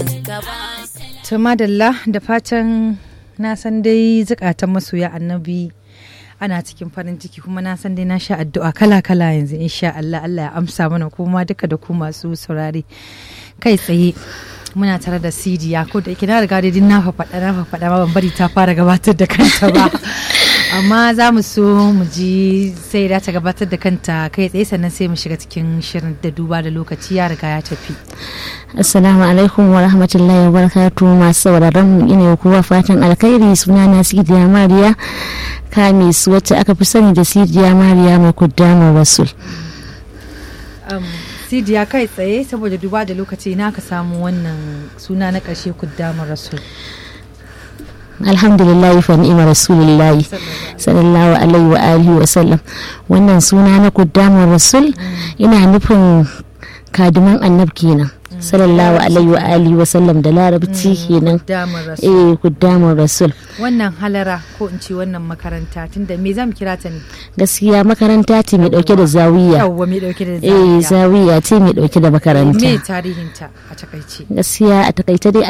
To madalla da fatan na san dai zukatan masoya annabi ana cikin farin ciki kuma na san dai na sha addu'a kala-kala yanzu insha Allah Allah ya amsa mana kuma duka da ku masu saurare kai tsaye muna tare da sidiya ko da yake na riga dai na faɗa na faɗa ma ban bari ta fara gabatar da kanta ba amma za mu so mu ji sai da ta gabatar da kanta kai tsaye sannan sai mu shiga cikin shirin da duba da lokaci ya riga ya tafi Assalamu alaikum wa rahmatullahi wa barakatu masu sauraron mu ina kowa fatan alkhairi suna na Sidiya Mariya Kamis wacce aka fi sani da Sidiya Mariya mai kuddamu Rasul. Sidiya kai tsaye saboda duba da lokaci na ka samu wannan suna na ƙarshe kuddamu Rasul. alhamdulillah fa ni'ma rasulillah sallallahu alaihi wa alihi wa sallam wannan suna na kuddamu Rasul ina nufin kadiman annab kenan sallallahu alaihi wa alihi wa sallam da larabci kenan eh kuddamun rasul wannan halara ko in ce wannan makaranta tunda me zamu kira ta ne gaskiya makaranta ce mai dauke da zawiya yawwa mai dauke da eh zawiya ce mai dauke da makaranta me tarihin ta a takaice gaskiya a takaice dai